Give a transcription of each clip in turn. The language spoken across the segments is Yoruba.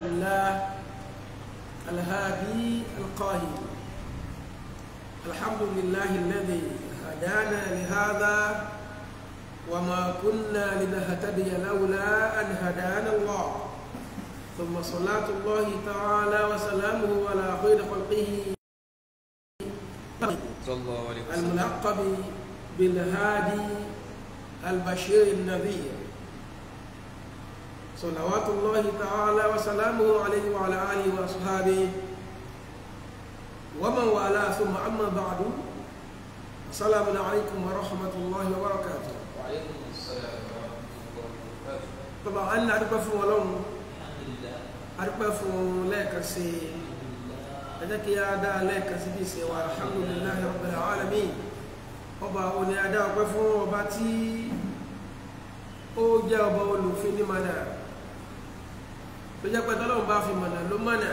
الله الهادي القاهر الحمد لله الذي هدانا لهذا وما كنا لنهتدي لولا أن هدانا الله ثم صلاة الله تعالى وسلامه على خير خلقه صلى الله عليه وسلم الملقب بالهادي البشير النذير صلوات الله تعالى وسلامه عليه وعلى آله وأصحابه ومن والاه ثم أما بعد السلام عليكم ورحمة الله وبركاته وعليكم السلام ورحمة الله وبركاته طبعا أنا أدوك فún Ọlọ́run الحمد لله adúpẹ́ fún lẹ́ẹ̀kan sí ẹ jẹ́ kí á dá lẹ́ẹ̀kan sí bí ìṣe wa alhamdulillahi rabbil alamin ọba òní adá ọpẹ́ fún ọba tí ó jẹ́ ọba olùfin ní mọ̀nà tó jẹ́ pé tọ́lọ́run bá fi mọ̀nà ló mọ̀nà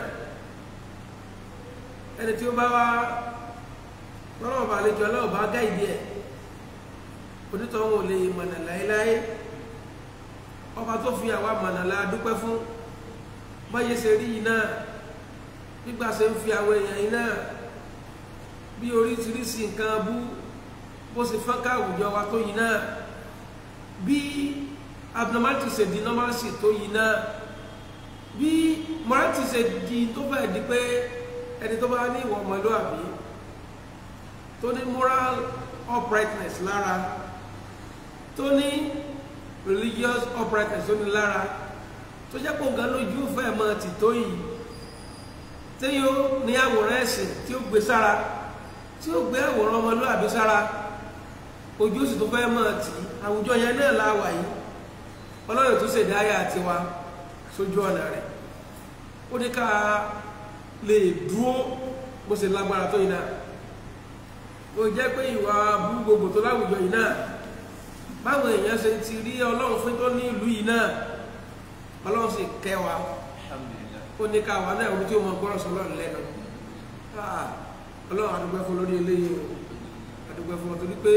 ẹni tí ó bá wá tọ́lọ́run bá lè jọ ọlọ́run bá gá ìdí ẹ̀ onítọ̀hún ò lè mọ̀nà láéláé ọba tó fi àwa mọ̀nà la dúpẹ́ fún báyé ṣe rí yìí náà nígbà ṣe ń fi àwọn èèyàn yìí náà bí oríṣiríṣi nǹkan bú bó ṣe fọ́nká àwùjọ wa tó yìí náà bí abnormality ṣe di normalcy tó yìí náà bí morality ṣe di tó fẹ́ di pé ẹni tó bá ní ìwà ọmọlúwàbí tó ní moral uprightness lára tó ní religious uprightness tó ní lára tó jẹ́ pé ògá lójú fẹ́ mọ́ ti tó yìí tí yóò ní àwòrán ẹ̀sìn tí ó gbé sára tí ó gbé àwòrán ọmọlúwàbí sára ojú sì tó fẹ́ mọ́ ti àwùjọ yẹn náà láwà yìí ọlọ́run tó ṣèdá ayé àti wa sójú ọ̀nà rẹ̀ ó ní ká lè dúró bó ṣe lágbára tó yìí náà ó jẹ́ pé ìwà bú gbogbo tó láwùjọ yìí náà báwọn èèyàn ṣe ti rí ọlọ́run fún tó ní ìlú yìí náà ọlọ́run sì kẹ́ wa الحمد لله ó ní ká wà náà ohun tí ó mọ gbọ́rọ̀ sọlọ́run lẹ́nu Ah, ọlọ́run àdúgbẹ́ fún lórí eléyìí o àdúgbẹ́ fún ọtọ́ wípé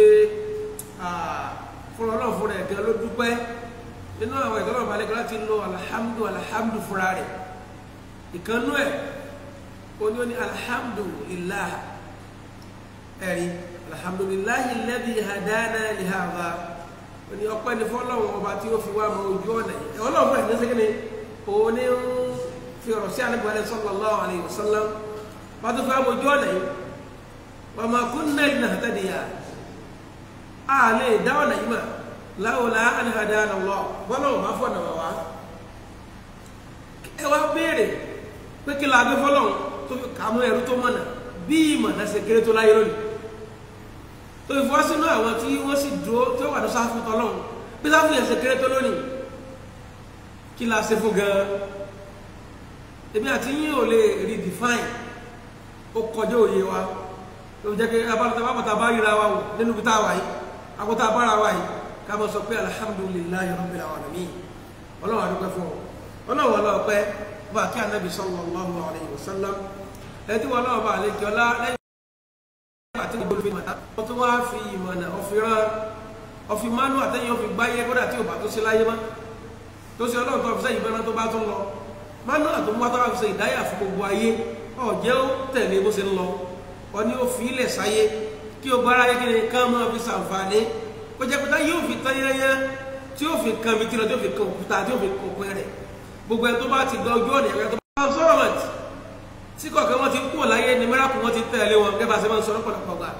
fún ọlọ́run fún rẹ̀ gan ló dúpẹ́ nínú àwọn ìtọ́lọ́run balẹ̀ kan láti lo alhamdu alhamdu fúnra rẹ̀ ìkànnú ẹ̀ ó ní ó ní alhamdulillah ẹ̀rí alhamdulillahi alladhi hadana li hadha ó ní ọpẹ́ ní fọ́lọ́run ọba tí ó fi wá mọ ojú ọ̀nà yìí ọlọ́run fún ẹ̀sìn sẹ́kẹ́ni òun ní ń fi ọ̀rọ̀ sí ànábì alẹ́ sallallahu alayhi wa sallam bá tó fi wá mọ ojú ọ̀nà yìí wa ma kunna linahtadiya a lè dá ọ̀nà yìí mà lawla an hadana Allah bọ́lọ́run bá fọ̀nà wà wá ẹ wá béèrè pé kí la gbé fọ́lọ́run tó fi kàmú ẹrú tó mọ̀nà bí ìmọ̀ náà ṣe kéré tó láyé lónìí tó fi fọ́ sínú àwọn tí wọ́n sì dúró tí ó wà ní sáfù tọ́lọ́run bí sáfù yẹn ṣe kéré tó lónìí kí la ṣe fún gan ebi àti yín ò lè redefine ó kọjá òye wa ló jẹ́ pé abálọ́ta bá bàtà bá ríra wa wò nínú ibi tá a wà yìí àkótá bára wa yìí ká mọ̀ sọ pé alhamdulillahi rabbil alamin ọlọ́run àdúgbò fún ọ ọlọ́run ọlọ́ọ̀pẹ́ bá kí anabi sallallahu alayhi wa sallam ẹtí wọn náà bá àlejò ọlá lẹ́yìn àti gbogbo olùfẹ́ mọ̀tá wọ́n tún wá fi ìmọ̀nà ọ̀fìrán ọ̀fìmánú àtẹ̀yìn ọ̀fì gbáyé kódà tí ò bá tó ṣe láyé mọ́ tó ṣe ọlọ́run tó fi sẹ́yìn bẹ́ẹ̀ tó bá tún lọ mánú àtúntò wá tó bá fi ṣe ìdáyà fún gbogbo ayé ọ̀jẹ́ ó tẹ̀lé bó ṣe ń lọ wọn ni ó fi ilẹ̀ sáyé kí o gbára yé kíni ká máa fi ṣàǹfààní kó jẹ́ pété yóò fi tán yányá tí yóò fi kan mi tí lọ tí yóò fi kan òkúta tí yóò fi kan òpin rẹ̀ gbogbo ẹni tó bá ti gba ojú ọ̀nà ẹ̀rọ tó bá sọ̀rọ̀ mọ̀ tí kọ̀ọ̀kan wọn ti kú láyé ni mẹ́ràkù wọn ti tẹ̀lé wọn gẹ́gẹ́ bá ṣe máa ń sọ lọ́pọ̀lọpọ̀ gbà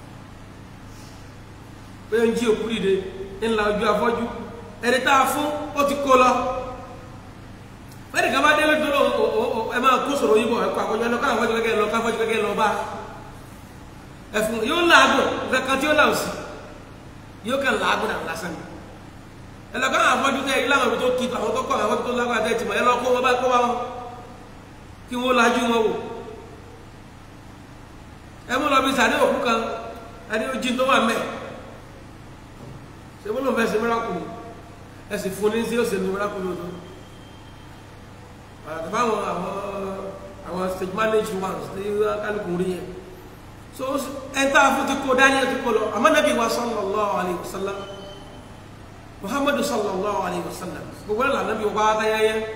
pé ń jí òkú dìde ńlá ojú afọ́jú ẹni tá a fún ó ti kó lọ fẹ́ẹ̀rì kan bá dé lójú lọ ẹ máa kó sọ̀rọ̀ yìí bọ̀ ẹ̀kọ́ àkọ́jọ́ ẹ̀lọ́ káwọn afọ́jú kẹ́kẹ́ lọ káfọ́jú kẹ́kẹ́ lọ bá ẹ̀fún yóò láàgùn kankan tí ó là sí yóò kàn láàgùn àwọn lásán ni ẹ̀lọ́ káwọn afọ́jú tẹ́ ilé àwọn ibi tó kí àwọn tó kọ́ àwọn afọ́jú tó lágbára tẹ́ ti mọ̀ ẹ lọ kó wọn bá kó wọn kí wọ́n lajú wọn wò ẹ mú lọ bí sàdé òkú kan ẹni ó jí tó wà mẹ́ ṣe mú lọ fẹ́ ṣe mìíràkùnrin ẹ sì fún ní sí ó ṣe ní mìíràkùnrin tó àtàbà àwọn àwọn àwọn stage manage ones ní kálukú rí yẹn so ẹ tá a fún ti kó dání ẹ ti kó lọ àmọ́ nàbí wa sallallahu alayhi wa sallam muhammadu sallallahu alayhi wa sallam gbogbo ẹ̀ lànà bí wọ́n bá dáyẹ́yẹ́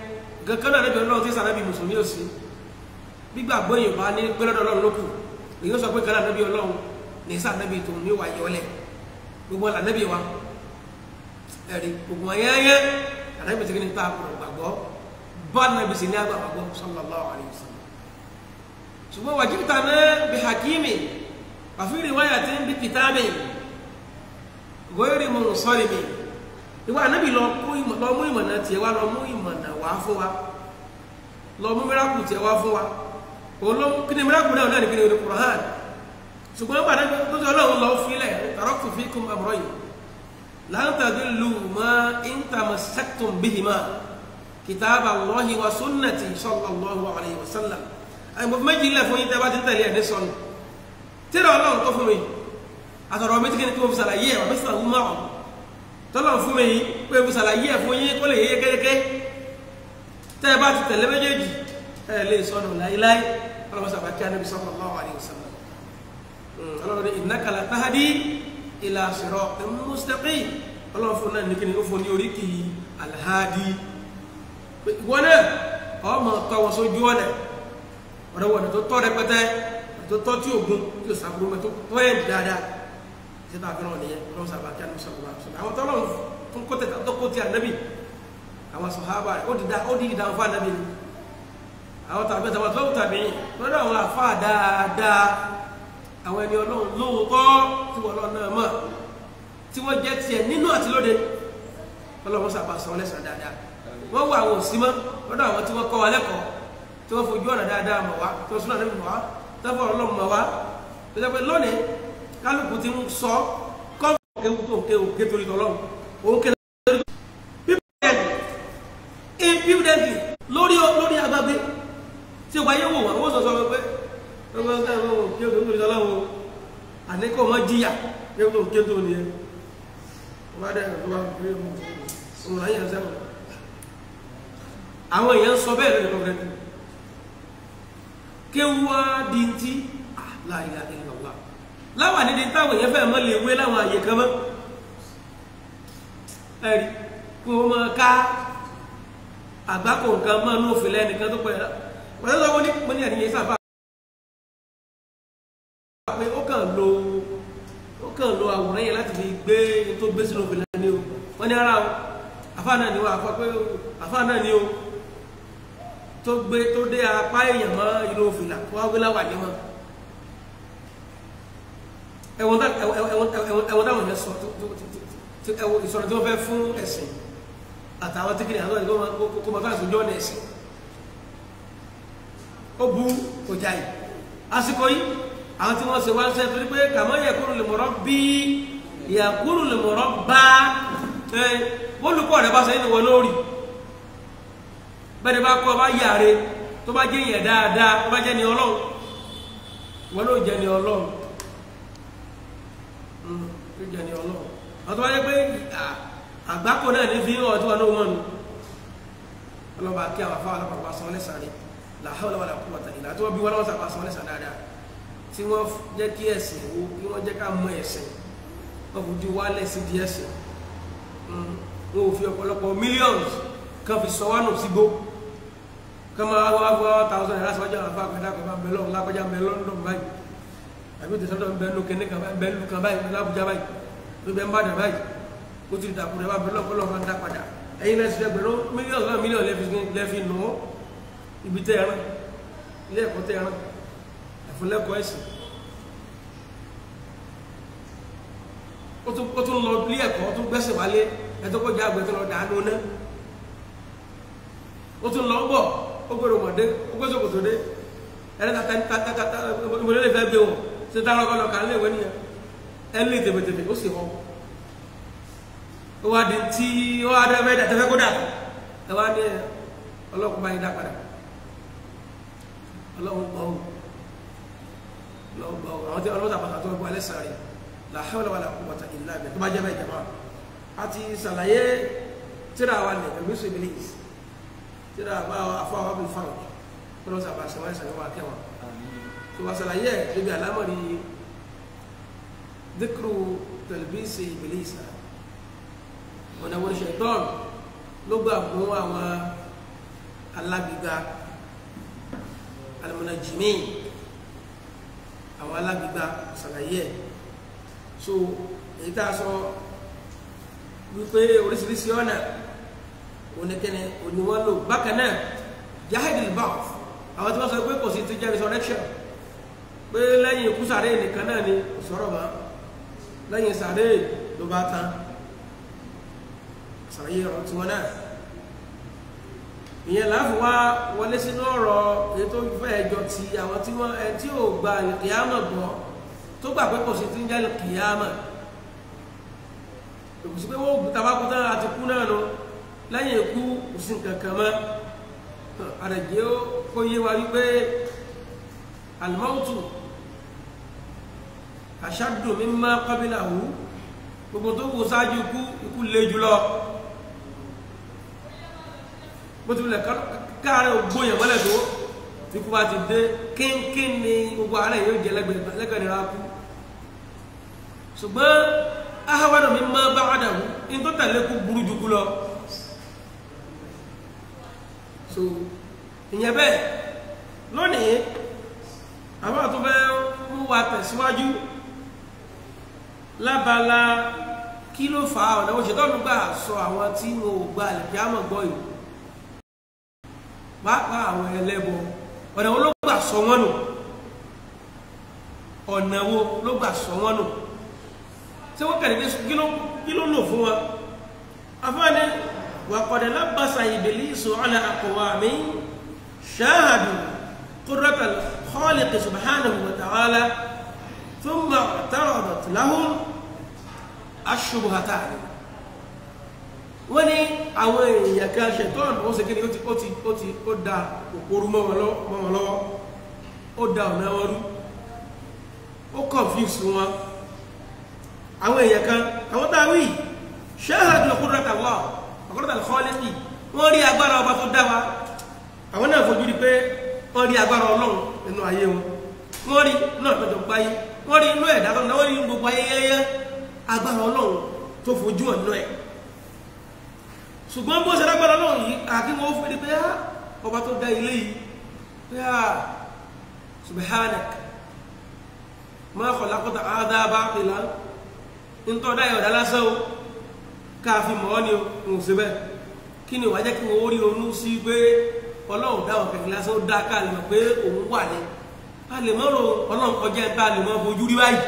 nǹkan kan náà níbi ọlọ́run tí sànábì mùsùlùmí ò sí gbígbàgbọ́ èèyàn bá ní gbẹ́lọ́dọ̀ ọlọ́run lókù èyí ó sọ pé kan náà níbi ọlọ́run ní sànábì tó ní wà yọlẹ̀ gbogbo ọ̀là níbi wa ẹ̀rí gbogbo ayẹyẹ ànábì tí kì ní ta àkùrọ̀ gbàgbọ́ bá nàbì sí ní àgbà gbàgbọ́ sallallahu alaihi wasallam ṣùgbọ́n wàjíbìtà náà bí hakimi àfi riwayatin bí kìtàbì gọ́yọ̀rì mọ̀ sọ́ọ̀rì mi ìwà ànábì lọ mú ìmọ̀nà tiẹ̀ wá lọ mú ìmọ̀nà wá fún wa lọ mú mìíràkù tiẹ̀ wá fún wa òun ló kí ni mìíràkù náà náà ní kí ni orí Qur'an ṣùgbọ́n nígbà náà tó ti ọlọ́run lọ fílẹ̀ taraktu fikum amrayn lan tadillu ma in tamassaktum bihima kitaba Allahi wa sunnati sallallahu alayhi wa sallam àyìnbó méjì ilẹ̀ fún yín tẹ́ bá ti tẹ̀lé ẹ̀ ní sọnù tíra ọlọ́run tó fún mi àtọ̀rọ̀ mi ti kí ni kí mo fi ṣàlàyé ẹ̀ wà bí sàlàyé máa ọ̀ tọ́lọ̀ fún mi pé mo ṣàlàyé ẹ̀ fún yín kó lè yé kékeré tẹ́ ẹ bá ti tẹ̀lé méjèèjì ẹ lè sọnù láíláí ọlọ́run sábà kí anábì sallallahu alaihi wasallam ọlọ́run ní innaka la tahdi ila siratin mustaqim ọlọ́run fún náà ní kí ni ó fún ní oríkì alhadi ìwọ náà ọmọ tọwọ́ sójú ọ̀nà ọ̀rẹ́ wọn tó tọ́ rẹpẹtẹ tó tọ́ tí ògùn tí ó sàbúrú mẹ́ tó tọ́ ẹ̀ dáadáa tí tá a fi ràn nìyẹn lọ́wọ́ sábà kí a ní sọ̀rọ̀ wá sọ̀rọ̀ àwọn tọ́lọ̀ fún kó tẹ̀tà tó kó ti ànábì àwọn sọ̀hábà rẹ̀ ó di dá ó di ìdá fún ànábì ni àwọn tàbí àtàwọn tó tàbí lọ́dọ̀ àwọn àfa dáadáa àwọn ẹni ọlọ́run lóòótọ́ tí wọ́n lọ́ náà mọ̀ tí wọ́n jẹ́ tiẹ̀ nínú àti lóde ọlọ́run sábà sọ lẹ́sàn dáadáa wọ́n wọ àwọn òsì mọ́ lọ́dọ̀ àwọn tí wọ́n kọ́ wa lẹ́kọ̀ọ́ tí wọ́n fojú ọ̀nà dáadáa mọ̀ wá tí wọ́n sún àná mọ̀ wá tí wọ́n fọ ọlọ́run mọ̀ wá tó jẹ́ pé lónìí kálukú ti ń sọ kọ́ ewu tó ń ké o ké torí tọ́lọ́run òun ké lórí pípẹ́ẹ́dì lórí lórí agbágbé tí o bá yẹ wò wá wọ́n sọ sọ pé ọgbọ́n ká ló ń ké torí tọ́lọ́run o àní kò mọ jìyà ké tó ń ké tó nìyẹn wọ́n bá dẹ̀ tó bá gbé ọmọ láyé ẹ̀ sẹ́wọ̀n àwọn èèyàn sọ bẹ́ẹ̀ lórí ọ̀rẹ́ kéwàá di ti la ilaha illallah láwà nídìí táwọn èèyàn fẹ́ mọ́ lè wé láwọn àyè kan mọ́ ẹ̀rí kó o máa ká àgbákò nǹkan mọ́ ní òfin lẹ́nìkan tó pẹ̀lú wọ́n tó sọ wọ́n ní mo ní àníyàn sábà pé ó kàn lo ó kàn lo àwòrán yẹn láti fi gbé tó gbé sínú òfin lẹ́ni o wọ́n ní ara o àfáà náà ni wọ́n àfọ́ pé àfáà náà ni o tó gbé tó dé apá èèyàn mọ́ inú òfin là wọ́n á gbé láwà ní wọn ẹ̀wọ̀n táwọn yẹn sọ ẹ̀wọ̀n ìsọ̀rọ̀ tí wọ́n fẹ́ fún ẹ̀sìn àtàwọn tí kìíní àwọn ìgbọ́n kó mọ̀ fáwọn ìsọ̀jọ́ ní ẹ̀sìn ó bu ọjà yìí àsìkò yìí àwọn tí wọ́n ṣe wá ń ṣe torí pé kàmọ́ yẹ kúrò lè mọ̀rọ̀ bí ìyà kúrò lè mọ̀rọ̀ bá ẹ olùkọ́ rẹ̀ bá ṣe nínú wọn lórí bẹ́ẹ̀ ni bá kọ́ bá yàre tó bá jẹ́ yẹn dáadáa tó bá jẹ́ ni ọlọ́run wọn ló jẹ́ ni ọlọ́run ló jẹ́ ni ọlọ́run àwọn tó bá jẹ́ pé àgbákò náà ní fi hàn tí wọn ló wọn nu ọlọ́ba kí àwọn afáwọn ọlọ́pàá sọ lẹ́sàn rẹ̀ la hawla wala quwwata illa tí wọ́n bí wọn lọ́wọ́ sàpá sọ lẹ́sàn dáadáa tí wọ́n jẹ́ kí ẹ̀sìn wo kí wọ́n jẹ́ ká mọ ẹ̀sìn wọ́n fi di wálẹ̀ sí di ẹ̀sìn wọn ò fi ọ̀pọ̀lọpọ̀ millions kan fi sọ wánù sígbó kan máa wá wá thousand naira sọ́jà àfa àgbàdo àgbàdo àbẹ̀ lọ́wọ́ lágbájá àbẹ̀ London báyìí àbí òtún sọ́dọ̀ àbẹ̀ lókè ní kan àbẹ̀ lù kan báyìí lábújá báyìí tó bẹ̀ ń bá dà báyìí ó ti dàkú rẹ̀ àbẹ̀ lọ́wọ́ lọ́wọ́ máa ń dá padà ẹ̀yin lẹ́sìn ẹgbẹ̀rún mílíọ̀nù náà mílíọ̀nù lẹ́fi nù ọ́ ibi tẹ́ ẹran ilé ẹ̀kọ́ tẹ́ ẹran ẹ̀fúnlẹ́kọ̀ọ́ ẹ̀sìn ó tún lọ ilé ẹ̀kọ́ ó tún gbẹ́sẹ̀ wálé ẹ̀tọ́ kó jẹ́ àgbẹ̀ tó lọ dàánú ná ó tún lọ bọ̀ ó gbọ́dọ̀ mọ̀dé ó gbọ́dọ̀ kòtò dé ẹ̀rẹ́ tàtàtàtà ìmọ̀lẹ́ lè fẹ́ gbé wọn ṣe tá lọ́kọ́ lọ kàn lé ìwé nìyẹn ẹ̀ lè tèbètèbè ó sì họ ó wá di tí ó wá dé ẹ̀fẹ́ tẹ́fẹ́ kó dà ẹ wá ní ọlọ́kùn bá yín dá padà ọlọ́run gbọ́ ọ́ ọlọ́run gbọ́ ọ́ àwọn tí ọlọ́run tàbàtà tó gbọ́ alẹ́ sáré la hawla wala quwwata illa billah tó bá jẹ́ bẹ́ẹ̀ jẹ́ máa àti sàlàyé tíra wa ní ẹ̀mí sọ ibilis tíra bá afọ àwọn abúlé fáwọn kọlọ sábà sọ wọn sàlẹ̀ wà kẹwọn tó wà sàlàyé níbi àlámọ̀rí dhikru talbisi ibilis ọ̀nà wọn ṣe tán ló gbà mú àwọn alágbègbà al-munajjimin àwọn alágbègbà ṣàlàyé ẹ̀ so èyí tá a sọ wípé oríṣiríṣi ọ̀nà oníkẹ́ni oníwọ́n lò bákan náà jahidil ba'th àwọn tí wọ́n sọ pé kò sí ti jẹ́ resurrection pé lẹ́yìn ikú sàré nìkan náà ni kò sọ̀rọ̀ mọ́ lẹ́yìn sàré ló bá tán sàré ọ̀rọ̀ tí wọ́n náà ìyẹn láàfin wá wọlé sínú ọ̀rọ̀ èyí tó fẹ́ ẹjọ́ ti àwọn tí wọ́n ẹ tí ò gba kìyàmọ̀ gbọ́ tó gbà pé kò sí ti ń jẹ́ kìyàmọ̀ kò sí pé wọ́n tabakú tán àti kú náà lọ lẹ́yìn ikú kò sí nǹkan kan mọ́ àrẹ̀jẹ́ kó yé wa wípé alimautu ashaddu mimma qabilahu gbogbo tó kù sáájú ikú ikú le jùlọ bó ti wulẹ̀ káàárẹ̀ ògbóyàn mọ́lẹ̀ tó tí kú bá ti dé kínkín ni gbogbo àárẹ̀ yóò jẹ lẹ́gbẹ̀ẹ́ nira kú ṣùgbọ́n ahawadu mimma ba'dahu in tó tẹ̀lé kú burú jù kú lọ so ìyẹn bẹ́ẹ̀ lónìí àwọn àtúnfẹ́ mú wa tẹ̀síwájú lábala kí ló fà á ọ̀nà òṣèlú gbà sọ àwọn tí wọn ò gba àlẹ̀kí àmọ̀ gbọ́ yìí pàápàá àwọn ẹlẹ́bọ ọ̀nà wo ló gbà sọ wọ́n nù ọ̀nà wo ló gbà sọ wọ́n nù tí wọ́n kẹ̀lé kí ló lò fún wọn afáàní وقد لبس إبليس على أقوام شاهدوا قدرة الخالق سبحانه وتعالى ثم اعترضت لهم الشبهتان wọ́n ní àwọn èèyàn kan ṣètọ́nù ó ṣe kí ni ó ti ó ti ó ti ó da òpóru mọ́ wọn lọ́wọ́ ó da ọ̀nà wọn rú ó confuse wọn àwọn èèyàn kan àwọn táwí ṣáàdùn qudrata Allah ọ̀kọ́lọ́tà lọ́lẹ́kì wọ́n rí agbára ọba tó dá wa àwọn náà fojú rí pé wọ́n rí agbára ọlọ́run nínú ayé wọn wọ́n rí náà tọ́jọ́ gbáyé wọ́n rí inú ẹ̀dá tọ́jọ́ wọ́n rí gbogbo ayé yẹ́yẹ́ agbára ọlọ́run tó fojú ọ̀nà ẹ̀ ṣùgbọ́n bó ṣe lágbára ọlọ́run yìí àti wọ́n fi rí pé á ọba tó dá ilé yìí pé á subhanak ma khalaqta hadha batila ń tọ́ dá ìyọ̀dá lásán o káàfin mọ́ ni òun sí bẹ́ẹ̀ kí ni wàá jẹ́ kí wọ́n rí onú sí pé ọlọ́run dáwọn kẹ̀kẹ́ lásán ó dá ká lè mọ̀ pé òun wà ní a lè mọ́ ro ọlọ́run kọjá ẹ̀ tá a lè mọ́ fojú rí báyìí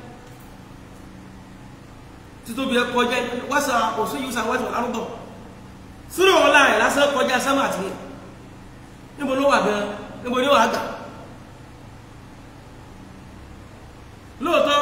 títóbi ẹ kọjá wáṣà òsún yìí sàn wáṣà lárúbọ̀ sírò ọ̀la ẹ̀ lásán kọjá sámà tì níbo ló wà gan níbo ni ó wà gbà lóòótọ́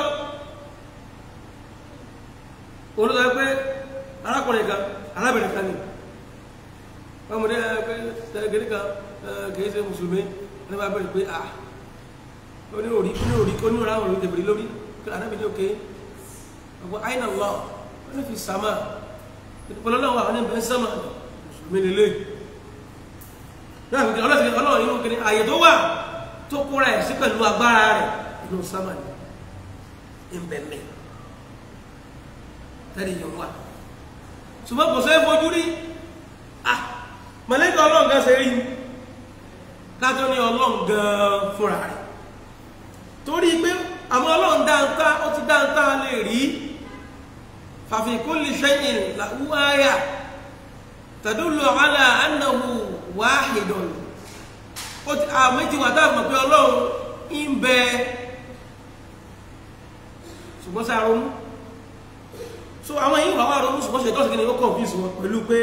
olùsọ pé arákùnrin kan arábìnrin kan ni ọmọdé gẹ́gẹ́ kan kìí ṣe mùsùlùmí ní bá bẹ̀rẹ̀ pé ah ó ní orí ní orí ó ní orí àwọn olùdẹ̀bìrì lórí arábìnrin òkè ọgbọ́n àìnà wà ó ní fi sàmà ìpínlẹ̀ náà wà ó ní bẹ́ẹ̀ sàmà mùsùlùmí lélẹ̀ náà fi ọlọ́sìn ọlọ́run inú kìíní ààyè tó wà tó kóra ẹ̀ sí pẹ̀lú agbára rẹ̀ inú sàmà ní ìbẹ̀mẹ̀ tẹ́lẹ̀ yẹn wà ṣùgbọ́n kò sẹ́ fojú rí ah mọ̀lẹ́kọ̀ ọlọ́run gan ṣe rí kájọ́ ní ọlọ́run gan fúnra rẹ̀ torí pé àmọ́ ọlọ́run dáńtá ó ti dáńtá lè rí fàfi kulli shay'in lahu aya tadullu ala annahu wahidun ó ti àmì ti wà dáàbò pé ọlọ́run ń bẹ ṣùgbọ́n sáà ronú so àwọn yìí wà wà ronú ṣùgbọ́n ṣe tọ́sí kí ni ó confuse wọn pẹ̀lú pé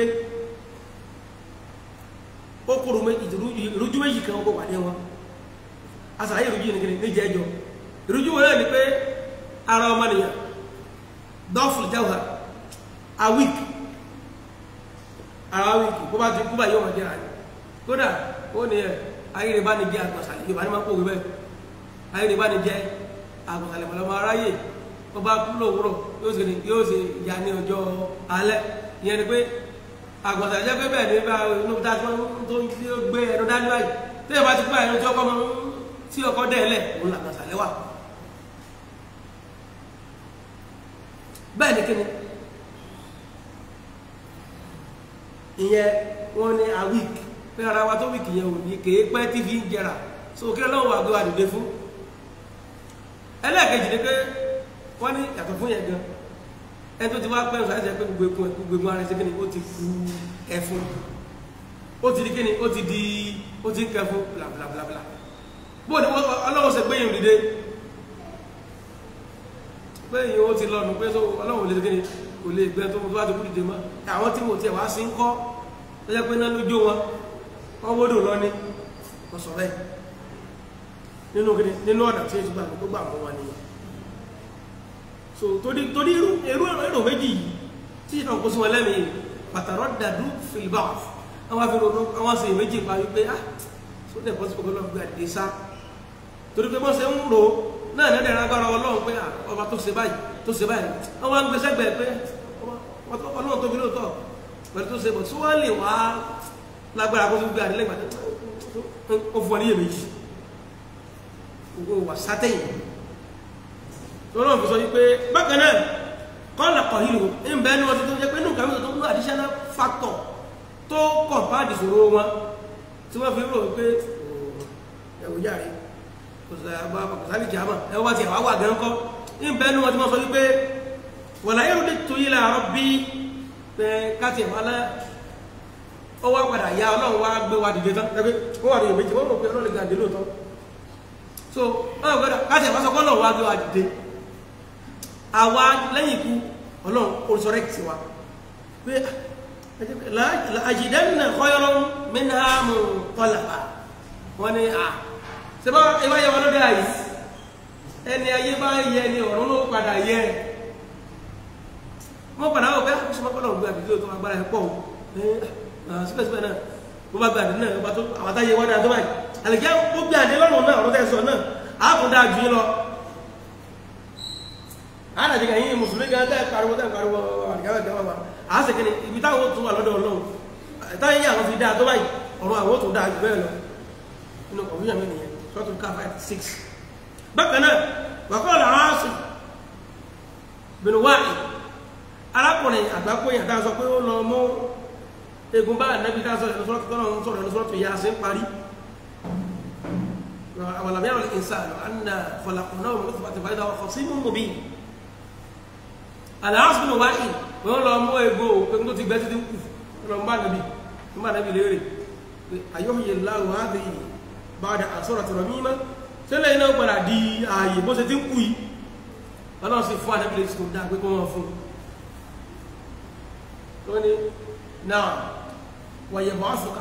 ó kúrò ìrújú méjì kan ó wà ní wọn asàlàyé ìrújú ní kí ní jẹ́ ẹjọ́ ìrújú wọn náà ni pé ara ọmọ nìyàn dọ́fù jáwà a week ara week bó bá ti kú bá yóò wọ́n jẹ́ àyè kódà ó ní ẹ̀ ayé rẹ̀ bá ní jẹ́ àgbàsàlẹ̀ yóò bá ní máa kó wíwẹ́ ayé rẹ̀ bá ní jẹ́ àgbàsàlẹ̀ mọ̀lọ́mọ aráyè wọ́n bá kú lówùrọ̀ yóò ṣe yóò ṣe ìyá ní ọjọ́ alẹ́ ìyẹn ni pé àgbàsàlẹ̀ jẹ́ pé bẹ́ẹ̀ ni bá inú tá a tó gbé ẹnu dání báyìí tẹ́yẹ̀ bá ti kú àyẹ̀nu tí ọkọ mọ́ tí ọkọ dẹ́ẹ̀lẹ̀ òun làgbàsàlẹ̀ wà bẹ́ẹ̀ ni kíni ìyẹn wọ́n ní a week pé ara wa tó wíìkì yẹn ò ní kéé pẹ́ tí fi ń jẹrà so kí ọlọ́run wà gbé wa dìde fún ẹlẹ́ẹ̀kejì ni pé wọ́n ní yàtọ̀ fún yẹn gan ẹni tó ti wá pẹ́ ṣáà ṣe pé gbogbo ekun gbogbo ekun ara ṣe kí ni ó ti ku ẹfun ó ti di kí ni ó ti di ó ti ń kẹfun blablabla bóò ni ọlọ́run ṣe gbéyìn dìde gbéyìn ó ti lọ́nu pé tó ọlọ́run lè ṣe kí ni kò lè gbẹ tó bá ti kú dìde mọ́ àwọn tí mo tiẹ̀ wá sí ń kọ́ tó jẹ́ pé náà ló jó wọn wọ́n wódò lọ ní wọ́n sọ bẹ́ẹ̀ nínú kí ni nínú ọ̀nà tí èsì gbàgbọ́ tó gbà mọ́ wọn nìyẹn so torí torí irú irú èrò méjì yìí tí ìtàn kó sí wọn lẹ́mìí pàtàrọ̀ dàdú fìlìbà àwọn afẹ́rẹ́ àwọn sì méjì pa wípé ah so dẹ̀ pọ́sí pọ́kọ́ lọ́wọ́ gbé àdé sá torí pé wọ́n ṣe ń ro náà nẹ́ẹ̀dẹ̀ agbára ọlọ́run pé ọba tó ṣe báyìí tó ṣe báyìí wọ́n wá ń gbé sẹ́gbẹ̀ẹ́ pé ọlọ́run tóbi lóòótọ́ pẹ̀lú tó ṣe bọ̀ tí wọ́n lè wá lágbára kó tún gbé àdé lẹ́gbàá ó fún ọ níyè méjì gbogbo wà sátẹ̀yìn lọ́nà fi sọ wípé bákan náà kọ́lá kọ̀hílù ń bẹ́ẹ̀ ní wọ́n ti tó jẹ́ pé nǹkan mìíràn tó mú additional factor tó kọ̀m̀páàdì ìṣòro wọn tí wọ́n fi rò wípé ẹ̀wò yàrá kò sáré jàmà ẹ̀wọ́ bá ti ẹ̀wà wà gan kọ́ ń bẹ́ẹ̀ ní wọ́n ti wọ́n sọ wípé wọ̀lá yóò dé tó yí làárọ̀ bí káti ẹ̀wà lá ó wá padà ya ọlọ́run wá gbé wa dìde tán ẹgbẹ́ ó wà ní ìmẹ̀jì wọ́n mọ̀ pé ọlọ́run lè gbàdé lóòótọ́ so ọlọ́run gbọ́dọ̀ káti ẹ̀wà sọ kọ́ ọlọ́run wá gbé wa dìde àwa lẹ́yìn ikú ọlọ́run orísọ́rẹ́kì wa pé àjìdẹ́nà kọ́yọ́rọ́ mẹ́nàmù tọ́làpá wọ́n ni à sẹ́bá ìwá yẹ wọn lọ́dọ̀ àyí ẹni ayé bá yẹ ni ọ̀run ló padà yẹ wọ́n padà wọ́n pé ṣọ́pọ̀lọ́ gbé àdìdí tó agbára ẹ̀ pọ̀ síbẹ̀síbẹ̀ náà bó bá gbé àdìdí náà bá tó àwọn táyé wọ́n náà tó báyìí àlèkẹ́ ó gbé àdìdí lọ́rùn náà ọ̀rọ̀ tẹ́ sọ náà àákùndà jù yín lọ ana jiga yin musulmi ga da karuwa da karuwa ga ga ba a se kini ibi táwọn tún wà lọ́dọ̀ Ọlọ́hun ta yin àwọn fi dá tó báyìí ọ̀rọ̀ àwọn tún dá jù bẹ́ẹ̀ lọ inú confusion mi nìyẹn so to ka 5 6 bákan náà wa qala Asim bin Wa'il arákùnrin àgbákò yẹn tá sọ pé ó lọ mú egun bá nabi tá sọ ẹnu sọ́rọ̀ tó náà sọ̀rọ̀ ẹnu sọ́rọ̀ tó yá sí parí أولم يرى الإنسان أن خلقناه من نطفة فإذا هو خصيم مبين aláàsì nù wáyé wọn lọ mú egbò egun tó ti gbẹ títí kù lọ ń bá nàbí ń bá nàbí léèrè ayọ́hìyè láwọ̀ áàdì báadà àsọ̀rọ̀ tọ̀rọ̀ mímọ́ sílẹ̀ iná gbọ́dà di ààyè bó ṣe ti ń kú yìí ọlọ́run sì fún ànábì lè tó dá pé kó wọ́n fún un ní náà wọ̀nyẹ̀ bọ́ àfọ̀kà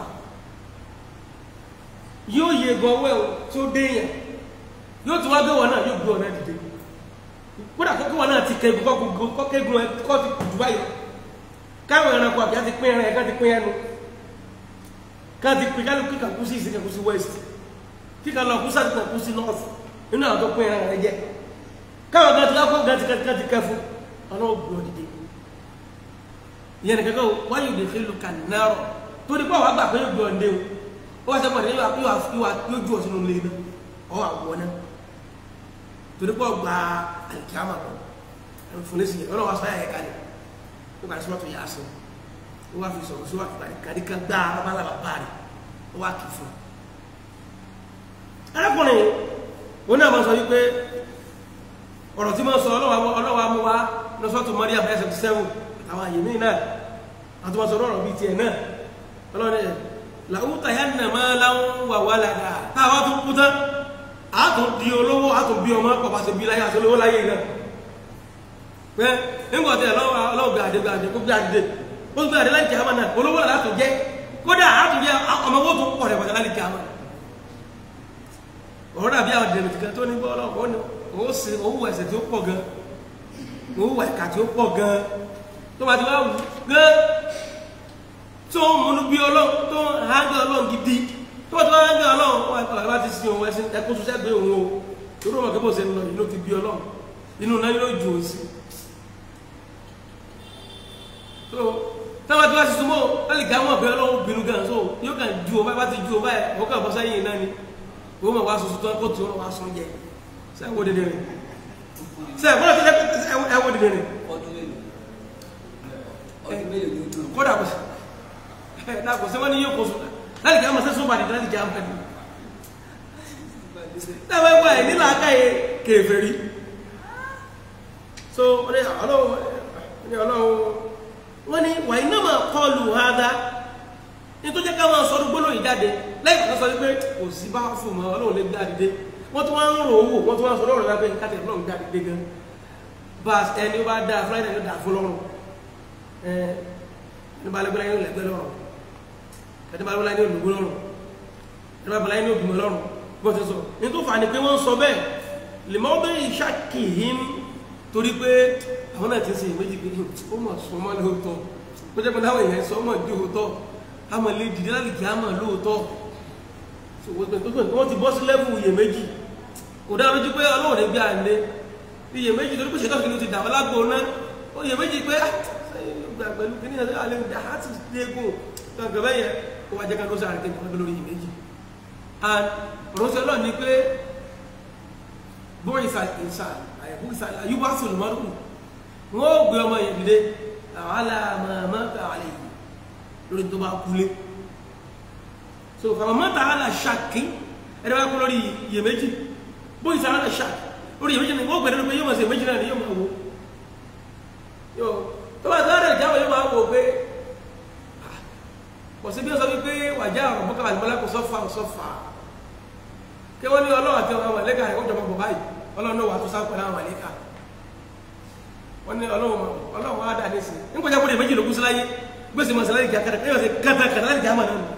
yóò yẹ gan owó ẹ̀ tó déyàn yóò tún wá gbé wọn náà yóò gbé wọn náà dìde kódà kókó wọn náà ti kẹgùn kọkùnkùn kọkẹgùn ẹ kọ ti jù báyìí káwọn ẹranko àbíyá ti pín ẹran ẹ ká ti pín ẹnu ká ti pín kálukú kíkà kú sí ìsìn kẹkú sí west kíkà lọ kú sáà kú sí north nínú àwọn tó pín ẹran rẹ jẹ káwọn gan ti ká kó gan ti ká ti kẹfu ọ̀nà ògùn òdìdí ìyẹn nìkan kó wáyé òde fẹ́ lu kànáàrọ̀ torí pé àwọn àgbà pé yóò gbé ọ̀ndẹ́ o ó wá sẹ́kọ̀ọ́ yóò ju ọ̀sùn lé náà ọ̀ àwọ̀ náà torí pọ̀ gba alikiyama kọ ẹnfọlẹsì yẹn ọlọ́wọ́ sọ yẹ kalẹ̀ ó kàdé sọlọtò yà sọ ó wà fi sọ̀rọ̀ sí wà fi kàdé kan gbá babalaba baari ó wà kì fún arákùnrin wọn náà máa sọ wípé ọ̀rọ̀ tí wọ́n sọ ọlọ́wọ́ amú wa lọ́sọ̀tò Maryam ẹsẹ̀ ti sẹ́wọ̀n àwọn àyèmí náà àti wọ́n sọ ọ̀rọ̀ bíi tiẹ̀ náà ọlọ́run ẹ̀ làwùtà yà nà máa láwọn wà wà ládàá táwa tó kú tán àtún di olówó àtún bí ọmọ pàpà sí bí láyé àti olówó láyé náà pé nígbà tí ọlọ́wọ́ gbé àdé gbé àdé kó gbé àdé ó gbé àdé láti kìámà náà olówó náà látún jẹ́ kódà àtún jẹ́ ọmọ owó tó pọ̀ rẹ̀ pàtàkì láti kìámà ọ̀rọ̀ dàbí àwọn dèrè tìkan tó ní bọ́ ọlọ́wọ́ ní owó sí owó ẹ̀sẹ̀ tí ó pọ̀ gan owó ẹ̀ka tí ó pọ̀ gan tó bá ti wá wù gan tó ń múnú bí ọlọ́run tó ń hágẹ́ ọlọ́run gidi tó tó wá ń gbé ọlọ́run wọn ẹ̀kọ́ ẹ̀kọ́ ti sin òun ẹ̀sìn ẹ̀kọ́ tó sẹ́gbẹ́ òun o torí ọmọ kébò ṣe ń lọ inú ti bí ọlọ́run inú náà yóò ju òun sí. so táwọn tí wọ́n ti súnmọ́ wọ́n lè gá wọn ọ̀bẹ ọlọ́run bínú gan so yóò kàn ju o báyìí bá ti ju o báyìí wọ́n kàn bọ́ sẹ́yìn náà ni wọ́n mọ̀ wá soso tó kó tó wọn wá sún jẹ sẹ́wọ́n dédé rẹ̀ sẹ́wọ́n tó sẹ́wọ́n ẹ̀wọ́n dédé rẹ̀ ọdún mélòó ọdún mélòó ni ó dùn kódà kò sí ẹ̀ náà kò sí wọ́n ní yóò kó sùn láti kí á mọ̀ sẹ́sọ́ bàdì láti kí á mọ̀ ní dábàá ẹgbẹ́ ẹ̀ nílà akáyé kèfèrí so wọ́n ní ọlọ́wọ́ ní ọlọ́wọ́ wọ́n ní wà iná máa kọlù hádá ní tó jẹ́ ká máa sọdún gbólóyìn jáde lẹ́yìn kan sọ wípé kò sí bá fún mọ́ ọlọ́run lè gbá dìde wọ́n tún wá ń rò owó wọ́n tún wá ń sọ lọ́rùn lábẹ́ káàtẹ̀ ọlọ́run gbá dìde gan bá ẹni ó bá dáa fúláìdà yóò dáa fún lọ́rùn ẹni bá lẹ́gbẹ́lá yóò lẹ́gbẹ́ lọ́rùn ẹni bá lẹ́gbẹ́lá yóò lùgbó lọ́rùn ẹni bá lẹ́gbẹ́lá yóò bímọ lọ́rùn bó ti sọ ní tó fà ní pé wọ́n sọ bẹ́ẹ̀ lè mọ́ bẹ́ẹ̀ ìṣàkìhín torí pé àwọn náà ti ń ṣe ìméjì pé ó mọ̀ sọmọ́ lóòótọ́ ó jẹ́ pé táwọn èèyàn sọ mọ̀ di òótọ́ àmọ̀ lè dìde láti kí á mọ̀ lóòótọ́ wọ́n ti bọ́ sí lẹ́bù iyèméjì kò dá lójú pé ọlọ́run ní gbé àlè iyèméjì torí pé ṣètò kìíní ti dà wọ́n lágbo ná ó iyèméjì pé pẹ̀lú kìíní àlẹ́ dà á ti dégùn gbàgbẹ́ bẹ́ẹ̀ yẹn ó wá jẹ́ ká lóṣù àrèké nípa lórí iyèméjì and ránṣẹ́ ọlọ́run ni pé bóyá ìsà ìsà àyẹ̀kú ìsà àyùbá sùlùmọ́rùn wọ́n ó gbé ọmọ yẹn dìde àwọn aláàmọ́ àlẹ́ yìí lórí tó bá kúlé so fàmọ́ta àlà ṣàkí ẹni wá kú lórí iyèméjì bó ìsà àlà ṣàkí lórí iyèméjì ni wọ́n gbẹ̀rẹ̀ pé yóò máa ṣe méjì náà ni yóò máa wo yóò tó bá sáré ìjáwé yóò máa wò pé kò sí bí ó sọ wípé wàjá ọ̀rọ̀ bọ́kà àlùmọ́lá kò sọ́fà ò sọ́fà kí wọ́n ní ọlọ́run àti ọmọ àlẹ́kà rẹ̀ kó jọmọ bọ̀ báyìí ọlọ́run náà wà tó sáà pẹ̀lú àwọn àlẹ́kà wọ́n ní ọlọ́run wá dà ní sí nígbà jábọ̀ lè méjì lógún sí láyé gbèsè mọ̀ sílẹ̀ ìjà kẹrẹ ẹ̀yọ́ sí kẹta kẹta láti jáàmà náà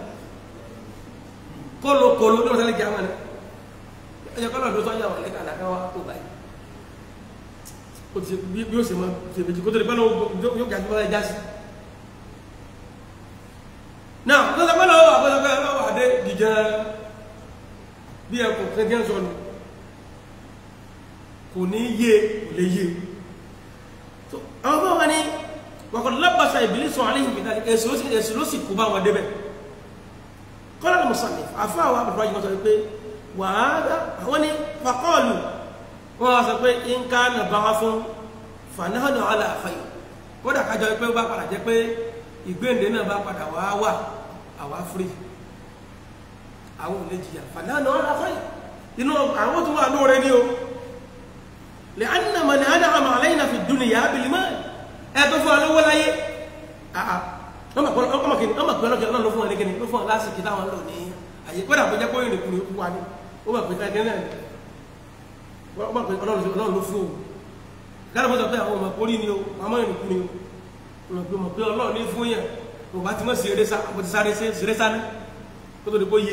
kólo kólo ní ọ̀sẹ̀ láti jáàmà náà ẹ̀yọ́ kọ́lọ̀ ló sọ́jà wà lẹ́ka àlàkà wa tó báyìí ó ti bí ó sì mọ ṣe méjì kó tó lè pẹ́ lọ́wọ́ yóò gàdúrà láì já sí. náà tó sọ pé lọ́wọ́ àbọ̀sọ̀pẹ́ lọ́wọ́ àdé dìjẹ́ bí ẹkùn kẹ́kẹ́ sọnù kò ní yé kò lè yé àwọn bá wà ní wàkọ̀ lábàṣà ìbílísọ̀ àríhìn ìdájí èsì ló sì kú bá wọn débẹ̀ kọ́lá ní mùsàlẹ̀ àfá àwọn àbùrọ̀ yìí wọ́n sọ pé wàhálà àwọn ní fàkọ́ọ̀lù wọ́n wá sọ pé nǹka nà bá wá fún fanáhànà aláàfáyì wọ́n dà kájọ pé bá padà jẹ́ pé ìgbéǹde náà bá padà wá wà àwa fúri àwọn ò lè jìyà fanáhànà aláàfáyì inú àwọn tó wà lóore ní o lè ánàmà ní àdáhàmà àlẹ́yìn àfi dúnìyà bìlímọ́ọ̀lì ẹ̀tọ́ fún ọlọ́wọ́ láyé ọmọ pẹ̀lú ọlọ́jọ́ náà ló fún ọlẹ́gẹ́ni ló fún ọlásìkí táwọn lò ní àyè pẹ́lú àpẹjẹ́ pé òyìn nìkúrò ikú wa ní ó mọ̀ pé ẹgbẹ́ náà ọmọ pẹ̀lú ọlọ́run ló fún òun gáàrù mọ́tò pé àwọn ọmọ orí ni o ọmọ ìrìn kú ni o ọmọ pé ọmọ pé ọlọ́run ní fún yẹn kò bá ti mọ̀ sí eré sá àpò ti sáré sí eré sá ní kó tó di kó yé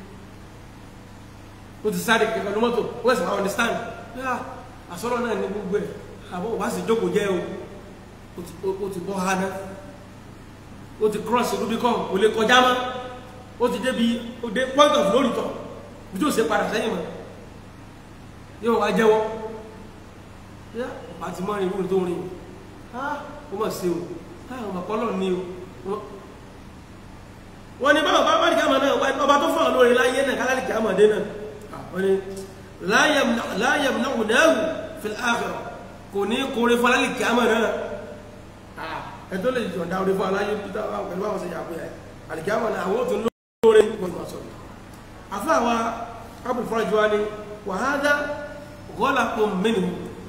ó ti sáré kẹ̀kẹ́ ló mọ́tò ó ẹ̀sìn àwọn understand àsọ̀rọ̀ náà ní gbogbo ẹ̀ àbọ̀ wá sí jókòó jẹ́ o ó ti bọ́ hánà ó ti cross rubicon kò lè kọjá mọ́ ó ti débi ó dé point of no return bí tó ṣe padà sẹ́yìn mọ́ yóò wá jẹ́wọ́ yá ọ̀pá ti mọ́ ìrú tó rìn ó mọ̀ sí o ọmọ pọ́lọ̀ ní o wọ́n ní báwọn bá bá dìkà mọ̀ náà ọba tó fọ́n lórí láyé náà kálá dìkà mọ̀ dé náà wọ́n ní láyẹ̀m náà wù náà fi àfẹ́rọ̀ kò ní kóre fún alálì kìámọ̀ náà ẹ̀tọ́ lè jọ̀ǹda orí fún aláyé peter pẹ̀lú àwọn ṣe yàgbé ẹ̀ àlìkìámọ̀ náà àwọn òtún lóore gbọ́dọ̀ sọ̀rọ̀ afọ́ àwa abu fọ́jú wa ni wàhálà gọ́là kò mẹ́nu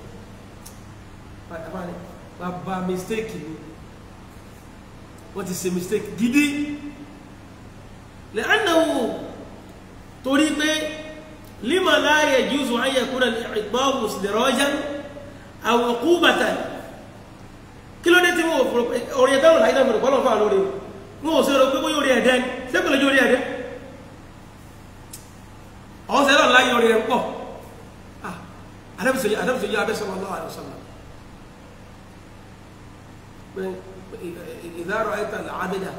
bàbá mistake ni wọ́n ti ṣe mistake gidi lẹ́ẹ̀náwó torí pé lima la yajuzu an yakuna al-iqbalu istidrajan aw uqubatan kí ló dé tí wọ́n fòrò orí ẹ̀dá òun láìdá mọ̀rọ̀ pọ́lọ̀ fà lórí wọ́n ò sí ọ̀rọ̀ pé bóyá orí ẹ̀dẹ́ ni sẹ́kùn lójú orí ẹ̀dẹ́ ọ̀hún sẹ́lọ̀ láyé orí ẹ̀ pọ̀ adébùsọ̀yí abẹ́sọ̀rọ̀ lọ́wọ́ àdọ́sọ̀lá idha ra'ayta al-'abda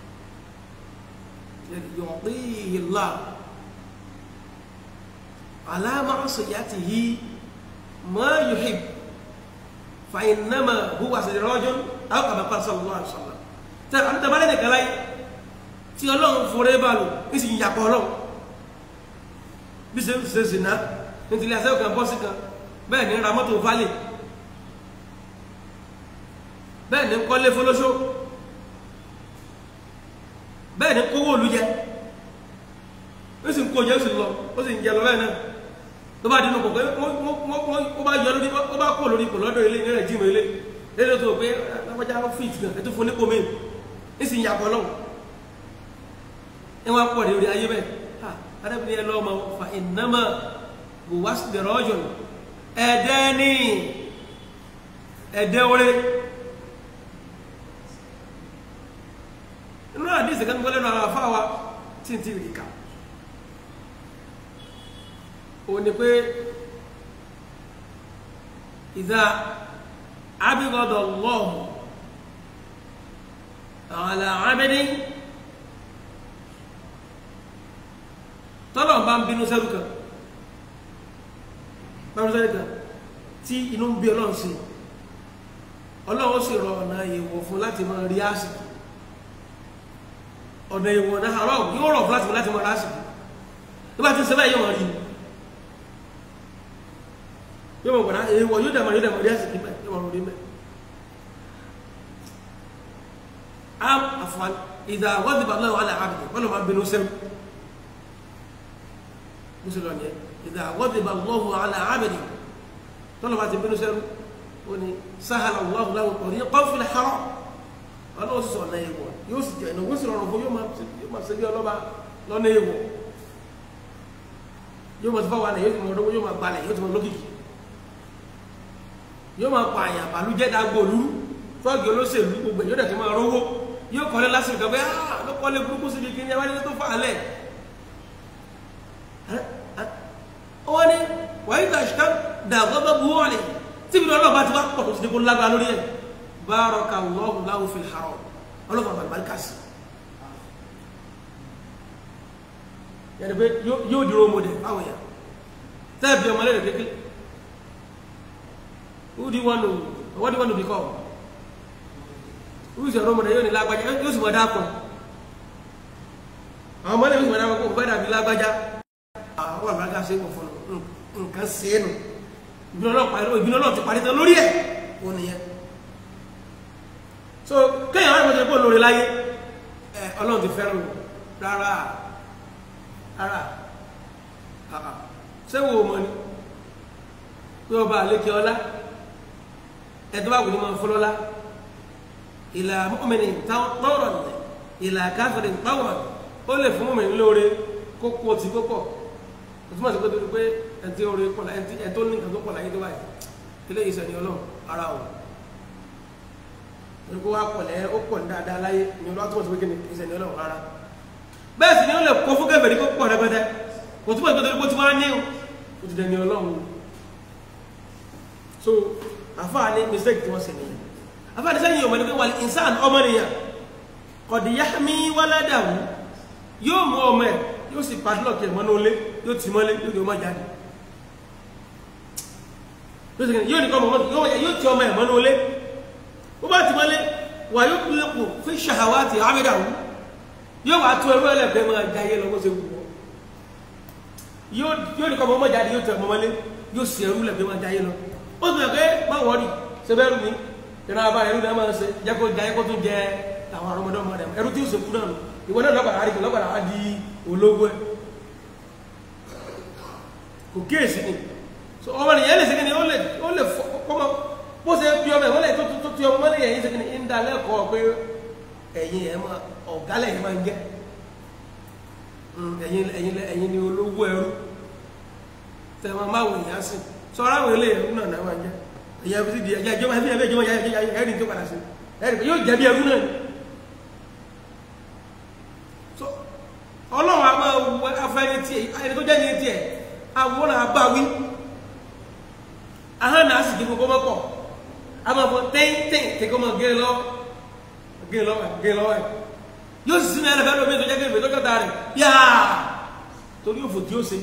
yu'tihi Allah ala ma'siyatihi ma yuhib فإنما هو سراج أو كما قال صلى الله عليه وسلم tẹ àwọn tẹ bá lẹ́nu kẹlá yìí tí ọlọ́run forí bá lò ní sì yàpọ̀ ọlọ́run bí ṣe ṣe ṣe ná ní tìlẹ̀ àṣẹ kan bọ́sì kan bẹ́ẹ̀ ní ra mọ́tò falẹ̀ bẹ́ẹ̀ ní kọ́lé fọlọ́ṣọ́ bẹ́ẹ̀ ní kówó olùjẹ kó jẹ́ ó sì lọ ó sì ń jẹ lọ bẹ́ẹ̀ náà tó bá dínú kọ̀ọ̀kan ó bá yọ lórí ó bá kó lórí ipò lọ́dọ̀ ilé ní rẹ̀ jí mi ilé lédè tó pé lápájá ó fìt gan ẹ tó fún nípò mi ní sì ń yàpọ̀ lọ́wọ́ ẹ wá pọ̀ lórí ayé bẹ́ẹ̀ ha arábìnrin ẹ lọ́ọ́ ma fa ìnáma bò wá sí dẹ̀rọ̀ ọjọ́ ẹ̀dẹ́ ní ẹ̀dẹ́ orí inú àdìsí kan gbọ́lẹ́ náà àwọn afáwa tí n ti rí ká òun ni pé ìdá abigọ́dọ̀ lọ́hùn àlà abẹ́dẹ́ tọ́lọ̀ bá ń bínú sẹ́rù kan báwọn sẹ́rù kan tí inú ń bí ọlọ́run sí ọlọ́run sì rọ ọ̀nà ìwọ̀ fún láti máa rí àsìkò ọ̀nà ìwọ̀ náà àrọ̀ yóò rọ̀ fún láti máa láti máa rí àsìkò tó bá ti ń sẹ́bẹ̀ yóò máa rí ni yóò máa gbọ̀dá ìwọ̀ yóò dàmà yóò dàmà rí àsìkò mẹ́ yóò máa rí mẹ́ am àfọ̀n ìdá wọ́dìbà náà wà láàbì wọ́n lọ́ máa bínú sẹ́rù musulman yẹ ìdá wọ́dìbà lọ́hùn àlà àbẹ̀dì tọ́lọ̀ bá ti bínú sẹ́rù ó ní sáhàlà wọ́hùn láwọn ọ̀rí kọ́fìlẹ̀ xarọ́ ọlọ́wọ́ sísọ ọ̀nà ìwọ̀ yóò sì jẹ́ ìnáwó sì rọrùn fún yóò máa ṣe bí ọlọ́ba lọ́nà ìwọ̀ yóò máa ti fáwọn àná yóò ti máa lọ́wọ́ yóò máa gbalẹ̀ yóò ti máa lókìkì yóò máa pa àyàn àbálùjẹ́ dàgbò olú fọ́ọ̀gì olóṣèlú gbogbo yóò dẹ̀ ti máa rówó yóò kọ́lé lásìkò kan bẹ́ẹ̀ ah ló kọ́lé burúkú síbi kí ni ẹ wá ní tó fà á lẹ̀ wọ́n ní wàá yí tàṣíkà dàgbọ́gbọ́ bu wọ́n ni tí ibi ọlọ́ọ̀bá ti wá pọ̀ tó ti di kó lágbára lórí ẹ̀ bárọ̀kà lọ́hùn láwùn fi hàrọ̀ ọlọ́ọ̀bá bàbá bàbá kàsí. yàrá pé yóò dúró mọ́dẹ̀ báwọn yà tẹ́ẹ̀bì ọmọ lẹ́rẹ̀ kékeré who do you want to what do you want to become who is your role model yóò ní lágbájá yóò sì mọ̀ dáàpọ̀ àwọn ọmọ lẹ́yìn sì mọ̀ dáàpọ̀ kó fẹ́ dàbí lágbájá àwọn àgbàgà ṣe wọ̀ fún nǹkan ṣe é nù ìbínú ọlọ́run parí ìbínú ọlọ́run ti parí tán lórí ẹ̀ ó nìyẹn so kéèyàn wá ìmọ̀tò ìpò lórí láyé ẹ ọlọ́run ti fẹ́ràn rárá rárá àà ṣé wo mọ̀ ni pé ọba àlékè ọlá ẹ̀dọ́ bá wù ní máa fọlọ́lá ìlà mọ́mìnì tọ́rọ̀ nìyẹn ìlà káfíìn tọ́wọ̀ ó lè fún mọ́mìnì lóore kókó tí kókó òtúmọ̀ sí pé tó ti pé ẹni tí ó rí pọ̀lá ẹni tó ní nǹkan tó pọ̀lá yé tó báyìí ilé ìṣẹ́ ni ọlọ́run ara ò ní kó wá pọ̀lẹ́ ó pọ̀ ní dáadáa láyé ni ọlọ́run tó ti pé kí ni ìṣẹ́ ni ọlọ́run rárá bẹ́ẹ̀ sì ni ó lè kó fún kẹfẹ́ ní kó pọ̀ rẹpẹtẹ òtúmọ̀ sí pé tó ti wá ní o ti dẹni ọlọ́run so àfáà ní mistake tí wọ́n sì nìyẹn àfáà ní sẹ́yìn ọmọ ní pé wà ìsàn ọmọ nìyàn kọ̀dìyàmí wáládàwù yóò mú ọmọ ẹ̀ yóò sì padlock ẹ̀ mọ́nú ilé yóò tì mọ́lé yóò ní ọmọ jáde yóò ní kọ́ ọmọ yóò ti ọmọ ẹ̀ mọ́nú ilé ó bá ti mọ́lé wà yóò kú lẹ́kù fi ṣàhàwá ti àmìdàwù yóò wà tó ẹrú ẹlẹ́gbẹ́ máa jayé lọ bó ṣe wù wọ́ yóò ní kọ́ ọmọ jáde yóò tẹ ọmọ mọ́lé yóò sì ẹrú ẹlẹ́gbẹ́ máa jayé lọ ó sì pé má wọ́ọ̀rì ṣe bẹ́ẹ̀ rú mi ìrìn àbá ẹrú náà máa ṣe jẹ́ kó jayé kó tún jẹ àwọn ọmọdé ọmọdé ẹrú tí ó ṣe kú náà ìwọ náà lọ́gbàrá àríkì lọ́gbàrá á di ológo ẹ̀ kò kíyèsí ni so ọmọ nìyẹn lè ṣe kí ni ó lè ó lè kọ́mọ bó ṣe bí ọmọ ẹ̀ wọ́n lè tó tó tí ọmọ lè yẹn ṣe kí ni ń da lẹ́kọ̀ọ́ pé ẹ̀yin ẹ̀ máa ọ̀gá lẹ́yìn máa ń jẹ́ ẹ̀yin ẹ̀yin ẹ̀yin ni olówó ẹrú tẹ̀ máa máa wò yẹn sìn sọ̀rọ̀ àwọn ilé ẹrú náà náà máa ń jẹ́ ẹ̀yin ẹbí ti di ẹ̀jẹ̀ ìjọba ẹbí ẹbí ìjọba ẹ̀rí tó padà sí ẹ̀rí yóò jẹ́ bí ẹrú náà ni ọlọ́run a máa wọ afẹ́ni tí ẹni tó jẹ́ ní tiẹ̀ àwọn àbáwí ahọ́n náà sì kí gbogbo mọ́pọ̀ a máa fọ tẹ́ntẹ́n kí kó máa gé lọ́wọ́ gé lọ́wọ́ gé lọ́wọ́ ẹ̀ yóò sì sinmi ẹlẹ́fẹ́ lómi tó jẹ́ gé ìfẹ́ tọ́jọ́ rẹ̀ yáà torí òfò tí ó ṣe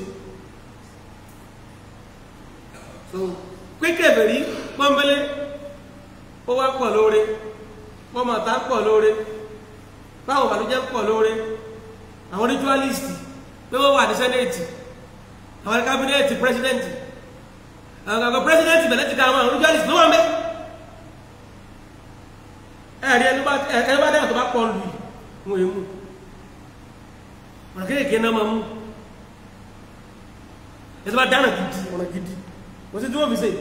so pínkẹ́ bẹ̀rí pọ́nbélé ó wá pọ̀ lóore pọ́nmọ̀tá pọ̀ lóore báwọn bàlújẹ́ pọ̀ lóore àwọn ritualist pé wọ́n wà ní senate àwọn cabinet president àwọn àgbà president bẹ̀rẹ̀ ti ka àwọn ritualist ló wà mẹ́ ẹ̀rí ẹni bá dáhùn tó bá pọ̀ lù wọn èmú ọ̀nà kéèké náà máa mú ẹ̀sẹ̀ bá dáná gidi ọ̀nà gidi kò sí tí wọ́n fi ṣe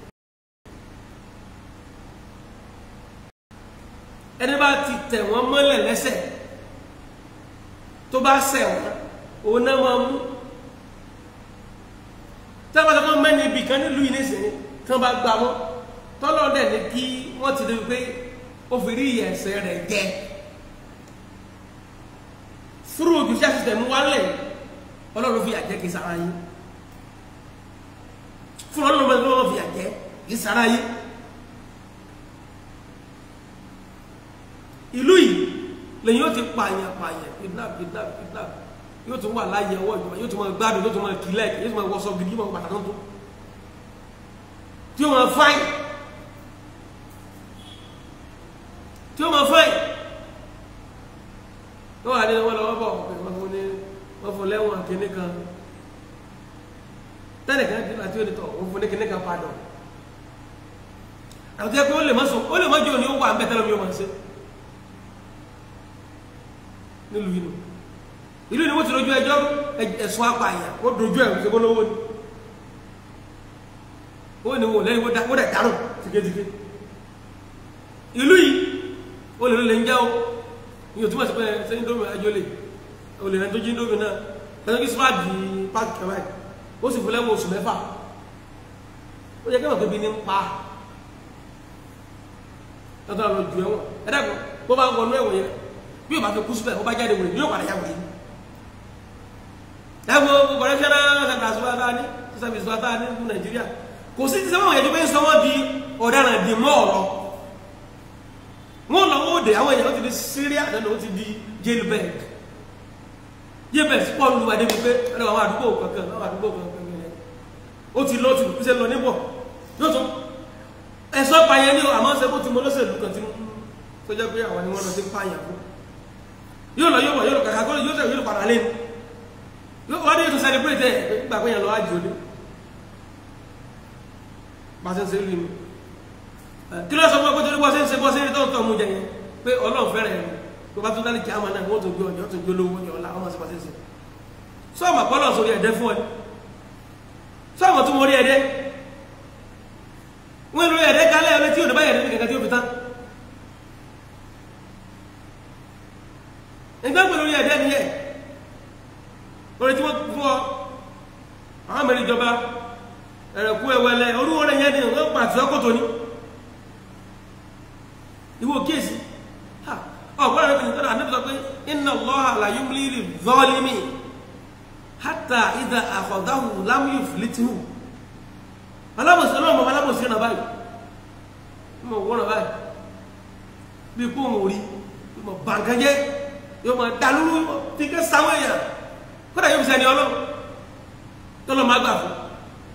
ẹni bá ti tẹ̀ wọ́n mọ́lẹ̀ lẹ́sẹ̀ tó bá ṣẹ̀ wọ́n òun náà máa mú tábàtà kan mẹ́ni ibì kan nílùú yìí nísìnyí tí wọ́n bá gbà wọ́n tọ́lọ́ dẹ̀ ní kí wọ́n ti débi pé ó fi rí ẹ̀ṣẹ̀ rẹ̀ jẹ fúrú judicial system wálẹ̀ ọlọ́run fi àjẹ́ kì í sára yín fúrú ọlọ́run fi àjẹ́ kì í sára yín ìlú yìí lẹ́yìn yóò ti pààyàn pààyàn kidnap kidnap kidnap yóò tún wà láyé ọwọ́ ìjọba yóò tún máa gbádùn yóò tún máa kílẹ̀ yóò tún máa wọṣọ gidi yóò máa bàtà tó tó tí ó máa fáì tí ó máa fáì wọ́n wà ní wọ́n lọ́wọ́ bọ̀ wọ́n fún ní wọ́n fún lẹ́wọ̀n kìnní kan tẹ́lẹ̀ kan dín àti onítọ̀ wọ́n fún ní kìnní kan padà àti ẹgbẹ́ ó lè má sọ ó lè má jẹ́ òní ó wà ń bẹ́ tẹ́lẹ̀ mi ó máa ṣe nílùú yìí nù ìlú ni wọ́n ti dojú ẹjọ́ ẹ̀sùn apààyàn ó dojú ẹ̀ ṣe gbólówó ni ó ní wọn lẹ́yìn wọ́n dẹ̀ dárùn tìkẹ́tìkẹ́ ìlú yìí ó lè lè ń jẹ́ o ní òtún àti pé sẹ́yìn dómi ajó lè ó lè rẹ̀ tó jí dómi náà lẹ́yìn kí sọ́wọ́ di páàkì kẹwàá yìí ó sì fún lẹ́wọ̀n oṣù mẹ́fà ó yẹ kẹ́wọ̀n kébi ní ń pa lọ́tọ́ lọ ju ẹ̀wọ̀n ẹ̀dàgbọ́n bó bá wọnú ẹ̀wọ̀n yẹn bí o bá fi kú síbẹ̀ ó bá jáde wòlé yóò padà yá wòlé ẹ̀wọ̀n gbogbo ẹ̀ṣẹ́ náà ṣẹ̀dá sọ́wọ́ tá a ní sísàbí sọ́wọ́ tá a ní ní Nàìjíríà kò sí ti sẹ́wọ̀n yẹn tó fẹ́ sọ wọ́n di ọ̀daràn di mọ́ ọ̀rọ̀ wọ́n lọ wọ́n dé àwọn èèyàn ó ti di Syria nínú ó ti di jailbird jailbird pọ̀ lu adé bíi pé ẹ̀rọ àwọn àdúgbò kankan àwọn àdúgbò kankan yẹn ó ti lọ ti fi ṣe lọ níbọ̀ yóò tún ẹ̀sọ́ pààyàn ní àmọ́ ṣe kó ti mọ lọ́sẹ̀lú kan ti mú tó jẹ́ pé àwọn ni wọ́n lọ sí pààyàn fún yóò lọ yóò wọ̀ yóò lọ kàkà kó yóò tẹ̀ yóò padà lé ní wọ́n ní ètò celebrate ẹ̀ nígbà pé yẹn lọ ájì òní pàṣẹ ṣe lù mí kí ló sọ fún ọgbọ́n tó ní bọ́ sí ń ṣe bọ́ sí ní tọ́tọ́ mú jẹ yẹn pé ọlọ́run fẹ́rẹ̀ ẹ̀ tó bá tún dálé kí á máa náà wọ́n tó gbé ọjọ́ tó gbé olówó ọjọ́ ọ̀la ọmọ sí pàṣẹ ṣe sọ́ọ̀mù àpọ́lọ̀ sórí ẹ̀dẹ́ fún ọ sọ́ọ̀mù tó mọ orí ẹ̀dẹ́ wọ́n lórí ẹ̀dẹ́ kálẹ̀ ọlẹ́ tí ò ní báyẹ̀ ní kankan tí ó fi tán ẹgbẹ́ pẹ̀lú orí ẹ̀dẹ́ nìyẹn orí tí wọ́n fún ọ àwọn mẹ́rin ìjọba ẹ̀rẹ̀kú ẹwẹ́lẹ́ orúwọ́ rẹ̀ yẹn ni wọ́n pàtí ọkọ̀ tó ní ìwò kéèsì ọ̀pọ̀lọpọ̀ rẹ̀ pẹ̀lú ànábì sọ pé inna Allaha la yumli lidh-dhalimi hatta idha akhadhahu lam yuflithu alábòsí ọlọ́mọ alábòsí ọ̀nà báyìí mọ̀ wọ́n ọ̀nà báyìí bí kó wọn rí mọ̀ bàǹkànjẹ́ yóò mọ̀ dàlúrú tí kẹ́ sáwọn èèyàn kódà yóò fi sẹ́ni ọlọ́run tọ́lọ́ máa gbà fún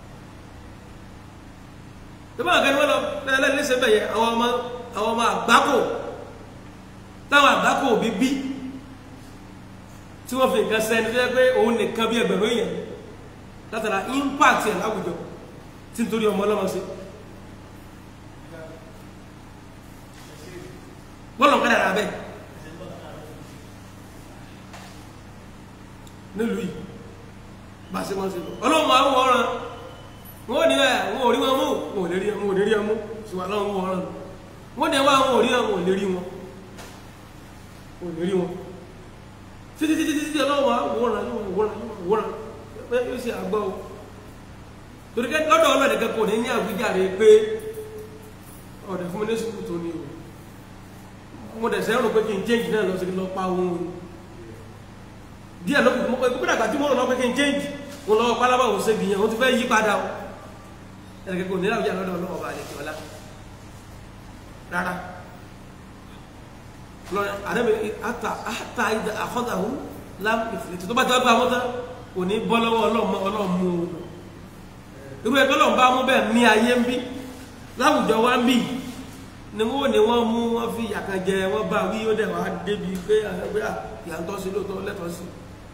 ìbá àgbẹ̀ ni wọ́n lọ lẹ́lẹ́ lẹ́sẹ̀ bẹ̀yẹ àwọn ọmọ àwọn ọmọ àgbákò táwọn àgbákò bí bí tí wọ́n fi nǹkan sẹ́ni tó yẹ pé òun nìkan bí ẹgbẹ̀rún èèyàn látara impact ẹ̀ láwùjọ tí nítorí ọmọ ọlọ́mọ sí bọ́ọ̀lù kan dára bẹ́ẹ̀ nílùú yìí bá a ṣe máa ń ṣe lọ ọlọ́run máa ń wọ́n ọ́ràn wọ́n ní ẹ̀ wọ́n ò rí wọn mú wọn ò lè rí wọn ò lè rí wọn mú ṣùgbọ́n ọlọ́run wọ́n ọ́ràn wọ́n ní ẹ̀ wá wọn ò rí wọn ò lè rí wọn ò lè rí wọn títí títí títí ọlọ́run wà wọ́n ràn yóò wọ́n ràn yóò wọ́n ràn pé yóò ṣe àgbọ̀ o torí kẹ́ lọ́dọ̀ ọlọ́run ẹ̀dẹ̀kẹ́ kò ní ní àwíjàre pé ọ̀dẹ̀ fún mi ní sùkúù tó ní o mo dẹ̀ sẹ́rù pé kí n change náà lọ sí lọ pa ohun o díẹ̀ ló kù mọ́ pé kúkúrà àgbà tí mo rọ̀ lọ pé kí n change mo lọ pálábà òun ṣe gbìyànjú ó ti fẹ́ yí padà o ẹ̀dẹ̀kẹ́ kò ní àwíjàre lọ́dọ̀ ọlọ́run ọba àdẹ̀kẹ́ ọlá rárá lọ́rẹ̀ àdẹ́bẹ̀ àtà àtà ìdá àkọ́dàhù láàmù ìfìlẹ̀tì tó bá jẹ́ ọgbà wọ́n tán kò ní bọ́ lọ́wọ́ ọlọ́mú irú ẹgbẹ́ lọ́n bá mú bẹ́ẹ̀ ní ayé ń bí láwùjọ wá ń bì ni wọ́n ní wọ́n mú wọ́n fi àkànjẹ wọ́n bá wí ó dẹ̀ wá débi pé àgbẹ̀ ìyàntọ́ sí lóòótọ́ lẹ́tọ̀ọ́ sí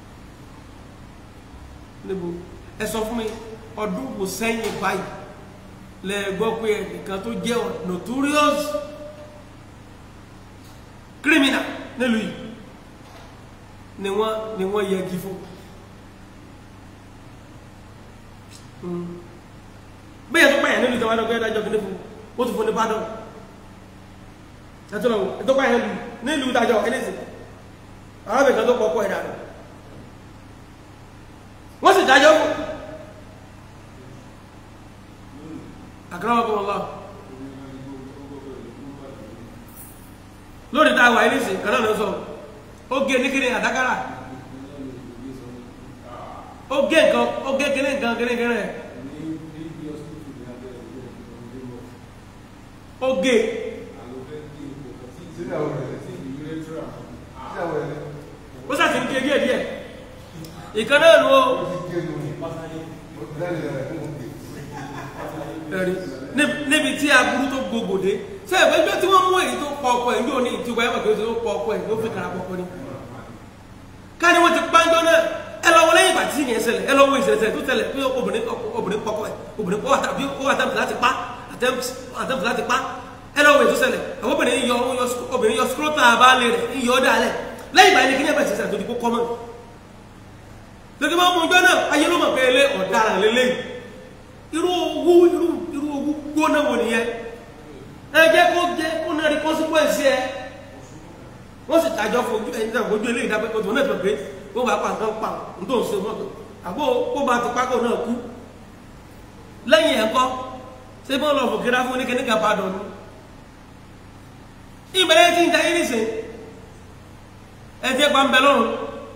níbo ẹ sọ fún mi ọdún kò sẹ́yìn báyìí lẹ gbọ́ pé ẹnìkan tó jẹ́ notorious criminal nílùú yìí ni wọ́n ni wọ́n yẹgi fún bẹ́ẹ̀ tó pààyàn nílùú tàwọn ọgbẹ́ ìdájọ́ kìíní fún ó tún fún ní pádọ́ ẹ̀tọ́ lọ́wọ́ tó pààyàn nílùú ìdájọ́ ẹlẹ́sì arábìnrin tó pọ̀pọ̀ ẹ̀dà rẹ̀ wọ́n sì dájọ́ fún àkàràwọ̀kọ̀ ọlọ́ lórí táwà ẹlẹ́sì kan náà lọ sọ ó gé ní kíni àdákàrà ó gé nǹkan ó gé kíní nǹkan kíní kíní rẹ̀ ó gé ó sàti ń gé díẹ̀ díẹ̀ ìkan náà ló ẹ̀rí níbi tí aburú tó gbogbo dé ṣe ẹ̀fẹ́ ẹgbẹ́ tí wọ́n mú èyí tó pọ̀ ọkọ̀ ẹ̀ ní òní ìtìwá ẹ̀mọ̀ kí ó ti tó pọ̀ ọkọ̀ ẹ̀ ló fi kàrà pọ̀pọ̀ ni ká ní wọ́n ti pàjọ́ náà ẹ lọ wọlé ìgbà tí ìyẹn ṣẹlẹ̀ ẹ lọ wo ìṣẹ̀lẹ̀ tó tẹ̀lẹ̀ pé obìnrin obìnrin pọ̀pọ̀ ẹ̀ obìnrin pọ̀ tàbí ó àtẹ̀mù láti pa àtẹ̀mù láti pa ẹ lọ wo ètò ṣẹlẹ̀ àwọn obìnrin yọ obìnrin yọ skrótà abáàlẹ̀ rẹ̀ yọ ọ́ dálẹ̀ lẹ́yìn ìgbà yẹn kí ní ẹ̀bẹ̀ ṣẹṣẹ̀ tó di kó kọ́mọ̀ lókè máa mú ọjọ́ náà ayé ló mọ̀ pé ilé ọ̀daràn lélẹ̀ irú owó irú irú owó gbóná wò nìyẹn ẹ jẹ́ kó jẹ́ kó náà rí consequence ẹ wọ́n sì tàjọ́ fojú ẹni náà fojú eléyìí dápẹ́ kó tó náà tó pé wọ́n bá pa nǹkan pa n tó ń ṣe mọ́tò àbó kó bá ti pákó náà kú lẹ́yìn ẹ̀kọ́ ṣé bọ́ọ̀lù ọ̀fọ̀kẹ́rá fún ní kíníkà padà ní ìbẹ̀rẹ̀ tí ń ta irisìn ẹjẹ́ pa ń bẹ lọ́rùn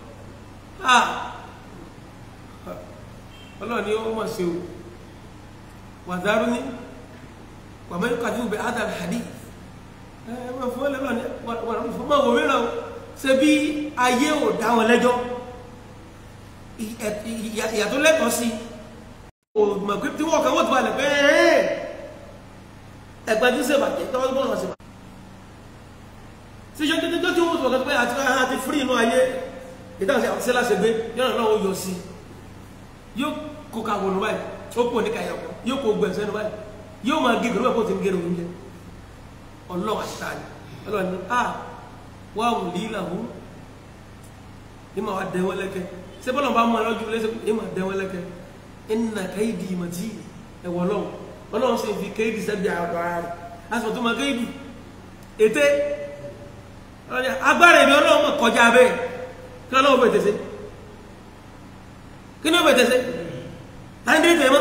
ọlọ́run ni ó mọ̀ sí o wàzárú ní wàmẹ́ kàdí ìbẹ̀ adam hadith ẹ̀wọ̀n fún ọlọ́run ní wọ́n fún mọ̀ wòmí náà ṣe bí ayé ò dá wọn lẹ́jọ́ ìyàtọ̀ lẹ́tọ̀ọ́ sí òmọ̀ pé tí wọ́n kàn wọ́n ti balẹ̀ pé ẹgbẹ́ tí ń ṣèbàjẹ́ tọ́wọ́ bọ́ọ̀lù ọ̀sẹ̀ sí ṣe títí tó tí wọ́n sọ̀rọ̀ pé àti àti fúrí inú ayé ìdáhùn sí àti láṣẹ gbé yọ́nà náà ó yọ sí yóò kó ka wọnú báyìí ó pò ní kàyà kọ yóò kó gbẹ̀nsẹ̀ ní báyìí yóò máa gé gbẹ̀rún ẹ̀kọ́ tí ń gẹ̀rẹ̀ oúnjẹ ọlọ́wà síta ni ọlọ́wà ni a wà wù lí làwù ní ma wà dẹ́wọ́ lẹ́kẹ́ ṣé bọ́lá bá mú ọ lọ́jú lẹ́sẹ̀ ní ma dẹ́wọ́ lẹ́kẹ́ ẹnìnà káyìdì ìmọ̀tí ẹ̀wọ̀ lọ́wọ́ ọlọ́wọ́ sì fi kéèdì sẹ́bi àrọ̀ ara rẹ̀ aṣọ tó ma kéèdì ètè agbára èmi ọlọ́run mọ̀ kọjá bẹ́ẹ̀ kí ọlọ́run bẹ̀ tẹ̀sẹ̀ kí ní ó bẹ̀ tẹ̀sẹ̀ láti dé tẹ̀ mọ́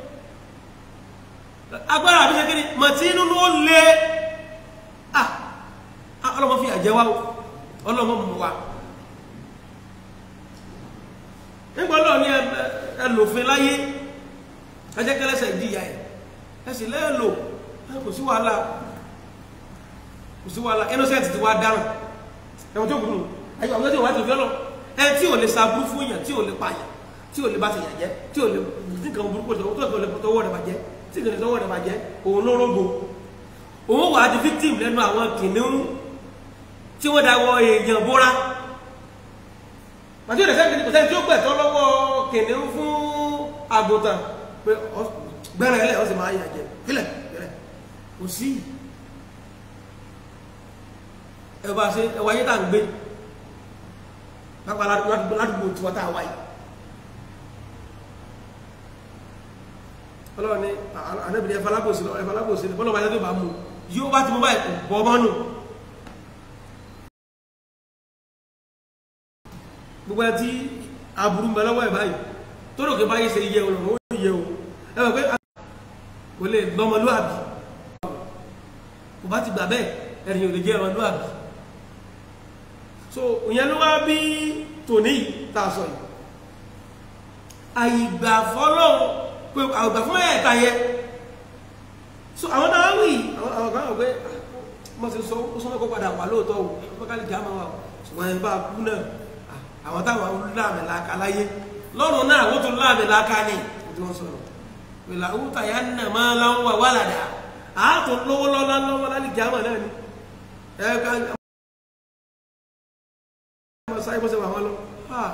agbára àbí ṣe kí ni mọ̀ tí inú ló lé à ọlọ́mọ fi àjẹwá ọlọ́mọ mú wa nígbà ọlọ́run ní ẹlòfin láyé ẹjẹ́kẹ́lẹ́sẹ̀ ìdíyà ẹ̀ ẹ̀sìn lẹ́ẹ̀lò kò sí wàhálà kò sí wàhálà innocent ti wá dáhùn ẹ̀wọ̀n tó gùn ayọ̀ àwọn tó wà tó fi ọlọ́ ẹ tí ò lè saburú fún yàn tí ò lè pààyàn tí ò lè bá ti yàn jẹ́ tí ò lè nǹkan burúkú tó tó lè tọwọ́ rẹ̀ bàjẹ́ tí kò lè tọwọ́ rẹ̀ bàjẹ́ òun ló rógbò òun wà á di victim lẹ́nu àwọn kìnìún tí wọ́n da wọ èèyàn bóra pàtó ìrẹsẹ̀ kìnìún kò sẹ́ni tí ó gbẹ̀tọ́ lọ́wọ́ kìnìún fún àgùntàn pé gbẹ́rẹ̀ ẹlẹ́ ọ̀sẹ̀ máa yà jẹ kílẹ̀ kílẹ̀ kò sí ẹwà ṣe ẹwà yẹ́ tà ń gbé pápá ládùúgbò tí wọ́n tà wáyé ọlọ́run ní anábìnrin ẹfà lábòsí lọ ẹfà lábòsí lọ bọ́lọ̀ báyẹ́ tó bá mú yóò bá ti mú báyìí kò bọ́ ọmọ nù gbogbo ẹ tí aburú ń bẹ lọ́wọ́ ẹ̀ báyìí tó lòkè báyìí ṣe yẹ òun ó yẹ o ẹ wọ pé kò lè lọ́mọlúàbí kò bá ti gbà bẹ́ẹ̀ ẹ̀rìn ò lè jẹ́ ọmọlúàbí so ìyẹn ló wá bí tòní tá a sọ yìí àyìgbà fọlọ́ pé àgbà fún ẹ̀ẹ̀ta yẹ so àwọn náà wì àwọn kan wọ̀ pé mo ti sọ ó sọ́nà kó padà wà lóòótọ́ o bọ́kálì kí á máa wà ṣùgbọ́n ẹ̀ bá kú náà àwọn táwọn láàmì láka láyé lọ́rùn náà wọ́n tún láàmì láka ní tí wọ́n sọ̀rọ̀ pẹ̀lú àwùtà yà nà máa láwọn wà ládàá àátò lówó lọ́lá lọ́wọ́ lálẹ́ kí á máa náà ni ẹ̀ka sáyé bọ́sẹ̀ wà wọ́n lọ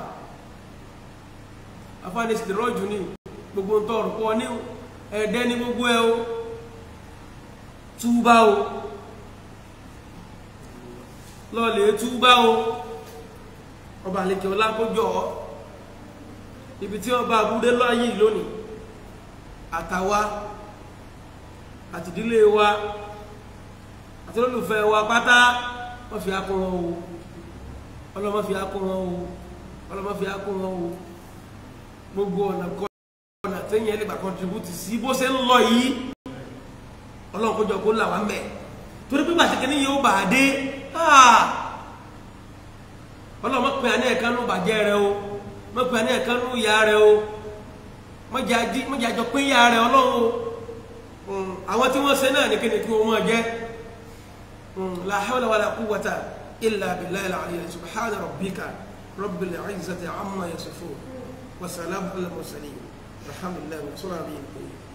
afáàní sì rọ́jù ní gbogbo ń tọrọ pọ̀ ní ẹ̀dẹ́ ní gbogbo ẹ o túbá o lọ́ọ̀lẹ̀ túbá o ọba àlejò ọlákójọ ibi tí ọba abúdé lọ́yìn lónìí àtàwa àtìdílé wa àti olólùfẹ́ wa pátá wọ́n fi akún wọn o ọlọ́mọ fi akún wọn o ọlọ́mọ fi akún wọn o gbogbo ọ̀nà kọ́ ọ̀nà tẹ́yìn ẹlẹ́gbà contribute sí bó ṣe ń lọ yìí ọlọ́run kó jọ kó là wá mẹ́ torí pé gbàtí kìíní yóò bà á dé ọlọ́run mọ̀ pé àní ẹ̀ka nù bàjẹ́ rẹ o mọ̀ pé àní ẹ̀ka nù ìyá rẹ o mọ̀jà jọ pé ìyá rẹ ọlọ́run o àwọn tí wọ́n ṣe náà ní kíni kí wọ́n máa jẹ́ la hawla wala quwwata illa billahi al-aliyyil subhana rabbika rabbil izzati amma yasifun wa salamun alal mursalin alhamdulillahi wa sallallahu alayhi wa sallam